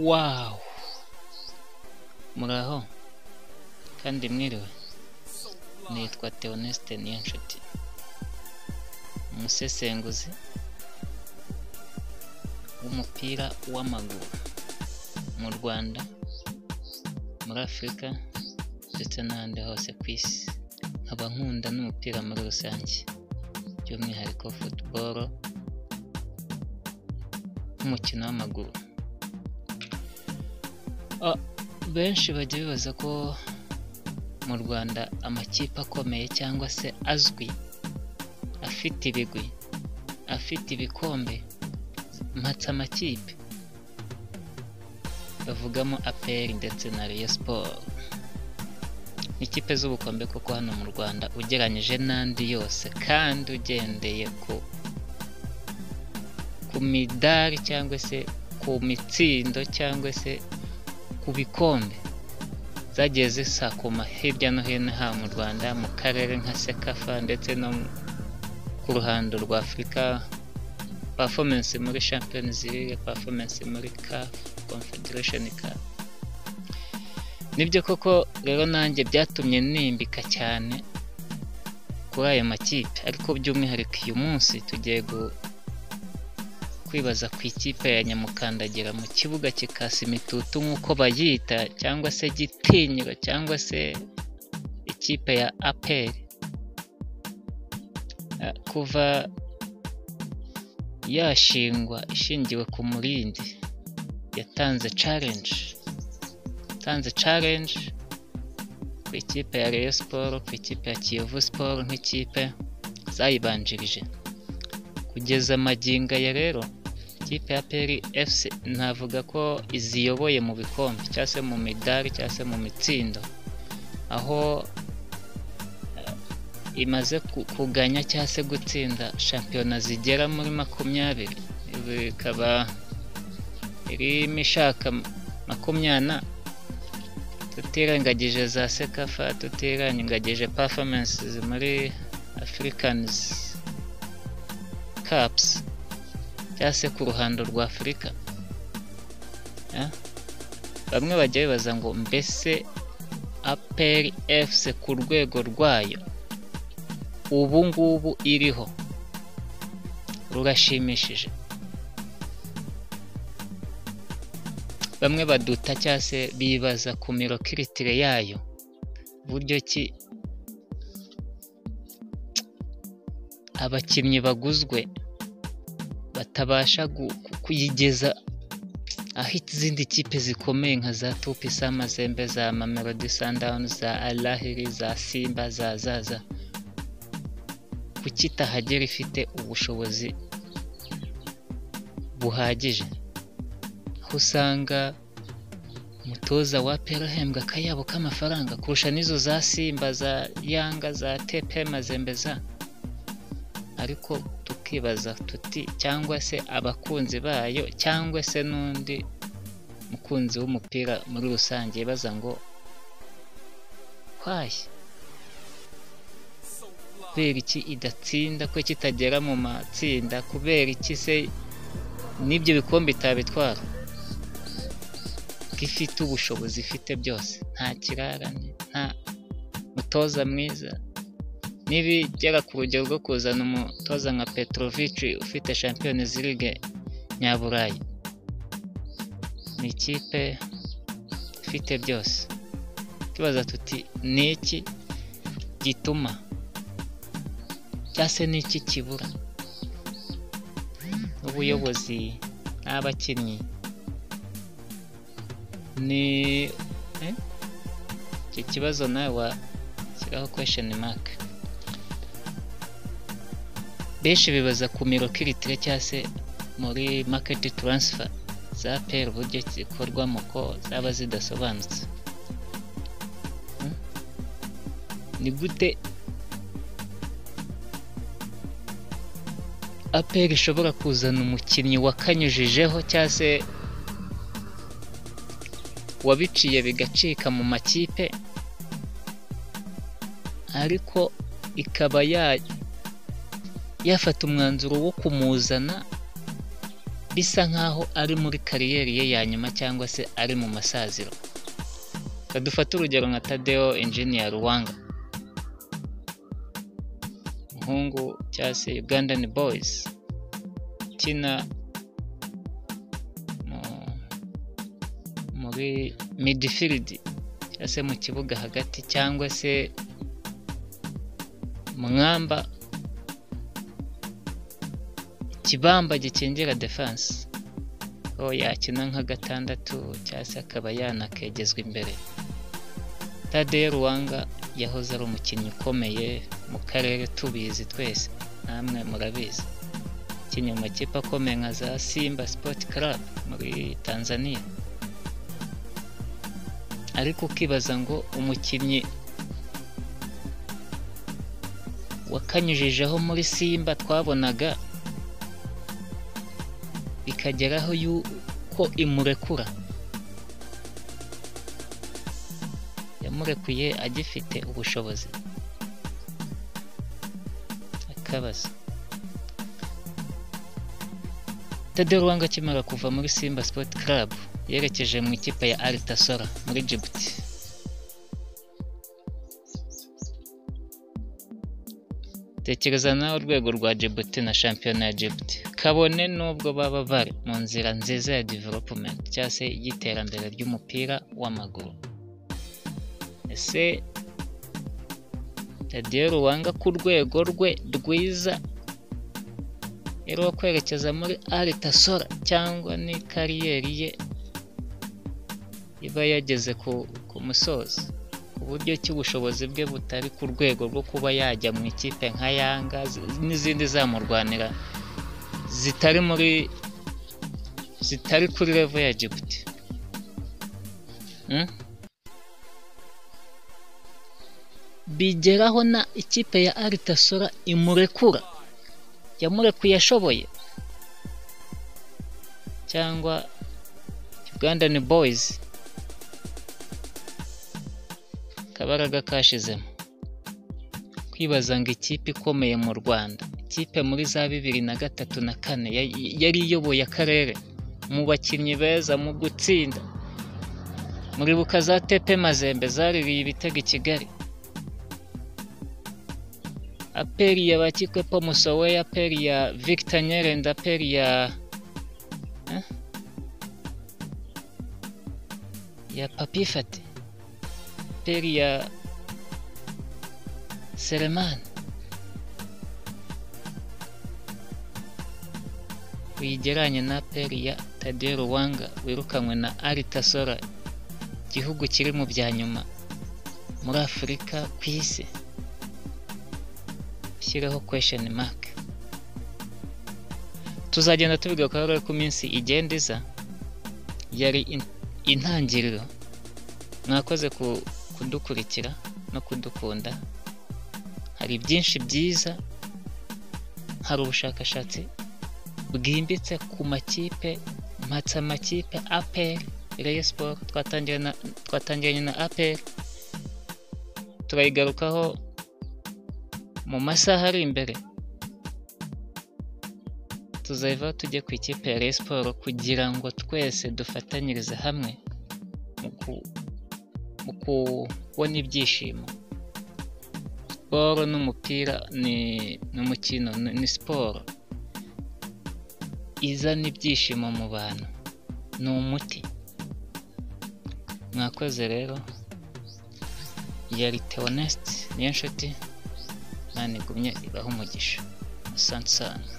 wawu muraho kandi mwiriwe nitwa Theoneste Niyonshuti umusesenguzi w'umupira w'amaguru mu Rwanda muri Afurika ndetse n'ahandi hose ku isi nkaba nkunda n'umupira muri rusange by'umwihariko football nk'umukino w'amaguru Ah, benshi bajya bibaza ko mu Rwanda amakipe akomeye cyangwa se azwi afite ibigwi afite ibikombe mpatse amakipe bavugamo APR ndetse na Rayon Sport ni ikipe z'ubukombe kuko hano mu Rwanda ugereranyije n'andi yose kandi ugendeye ku ku midari cyangwa se ku mitsindo cyangwa se ku bikombe zagiye zisakuma hirya no hino haba mu Rwanda mu karere nka Sekafa ndetse no ku ruhando rwa Afurika performance muri Champions League performance muri CAF Confederation Cup nibyo koko rero nanjye byatumye nimbika cyane kuri ayo makipe ariko by'umwihariko uyu munsi tugiye gu- kwibaza ku ikipe ya nyamukandagira mu kibuga kikasa imitutu nk'uko bayita cyangwa se gitinyiro cyangwa se ikipe ya aperi kuva yashingwa ishingiwe ku murindi yatanze challenge yatanze challenge ku ikipe ya Rayon Sport ku ikipe ya Kiyovu Sport nk'ikipe zayibanjirije kugeza magingo aya rero ikipe ya peri efuse navuga ko iziyoboye mu bikombe cyangwa se mu midari cyangwa se mu mitsindo aho eh, imaze ku- kuganya cyangwa se gutsinda shampiyona zigera muri makumyabiri ibi bikaba irimo ishaka makumyana tutirengagije za sekafa tutirengagije performances muri africans caps cyangwa se ku ruhando rwa afurika Eh? bamwe bajya bibaza ngo mbese aperi efuse ku rwego rwayo ubu ngubu iriho rurashimishije bamwe baduta cyangwa se bibaza ku mirokiritire yayo uburyo ki abakinnyi baguzwe batabasha gu- ku- kuyigeza aho izindi kipe zikomeye nka za tupi za mazembe za mamelodi sundowns za alahiri za simba za zaza kuki itahagera ifite ubushobozi buhagije aho usanga umutoza wa pera ahembwa akayabo k'amafaranga kurusha n'izo za simba za yanga za tepe mazembe za ariko tukibaza tuti cyangwa se abakunzi bayo cyangwa se n'undi mukunzi w'umupira muri rusange yibaza ngo kwayi kubera iki idatsinda ko kitagera mu matsinda kubera iki se n'ibyo bikombe itabitwara ko ifite ubushobozi ifite byose nta kirarane nta mutoza mwiza nibigera ku rugero rwo kuzana umutoza nka Petrovic ufite Champions League nyaburayi ni ikipe ifite byose tubaza tuti ni iki gituma cyangwa se ni iki kibura ubuyobozi n'abakinnyi ni eh? icyo kibazo nawe washyiraho question mark benshi bibaza ku mirokiritire cyangwa se muri market transfer za peri uburyo zikorwamo ko zaba zidasobanutse Hmm? ni gute aperi ishobora kuzana umukinnyi wakanyujijeho cyangwa se wabiciye bigacika mu makipe ariko ikaba ya yafata umwanzuro wo kumuzana bisa nk'aho ari muri kariyeri ye ya nyuma cyangwa se ari mu masaziro dufate urugero nka tadeo engineer ruwanga umuhungu cyangwa se ugandan boys ukina muri midfield cyangwa se mu kibuga hagati cyangwa se mwamba ikibamba gikingera defanse aho yakina nka gatandatu cyangwa se akaba yanakegezwa imbere tadeye ruwanga yahoze ari umukinnyi ukomeye mu karere tubizi twese namwe murabizi ukinnye mu makipe akomeye nka za simba sipoti club muri tanzania ariko ukibaza ngo umukinnyi wakanyujijeho muri simba twabonaga bikageraho yuko imurekura yamurekuye agifite ubushobozi akabazo tade ruwanga akimara kuva muri simba sipoti karabu yerekeje mu ikipe ya aritasora muri jibuti tekereza nawe urwego rwa jibuti na shampiyona ya jibuti kabone n'ubwo baba bari mu nzira nziza ya developumenti cyangwa se y'iterambere ry'umupira w'amaguru ese radiyo ruwanga ku rwego rwe rwiza rero kwerekeza muri aritasora cyangwa ni kariyeri ye iba yageze ku musozo ku buryo ki ubushobozi bwe butari ku rwego rwo kuba yajya mu ikipe nka yanga n'izindi zamurwanira zitari muri zitari kuri revo ya jibuti bigeraho na ikipe ya aritasora imurekura yamurekuye ashoboye cyangwa ugandani boyizi akabaraga kashizemo kwibaza ngo ikipe ikomeye mu rwanda ikipe muri za bibiri na gatatu na kane yari iyoboye akarere mu bakinnyi beza mu gutsinda muribuka za tepe mazembe zaririye ibitego i kigali aperi ya bakikwepo musowe aperi ya victor nyerenda aperi ya eh? ya papifati aperi ya sereman uyigeranye na aperi ya tadeo ruwanga wirukanywe na aritasora igihugu kiri mu bya nyuma muri afurika ku isi ushyireho kwesheni maka tuzagenda tubigarukaho rero ko iminsi igenda iza yari intangiriro mwakoze kudukurikira no kudukunda hari byinshi byiza hari ubushakashatsi bwimbitse ku makipe mpatsa amakipe aperi reyo siporo twatangiranye na aperi turayigarukaho mu masaha ari imbere tuzava tujye ku ikipe ya siporo kugira ngo twese dufatanyirize hamwe mu kubona ibyishimo siporo n'umupira ni umukino ni siporo izana ibyishimo mu bantu ni umuti mwakoze rero yari teonesiti niyo nshuti ntanigumye ibaho umugisha asante sana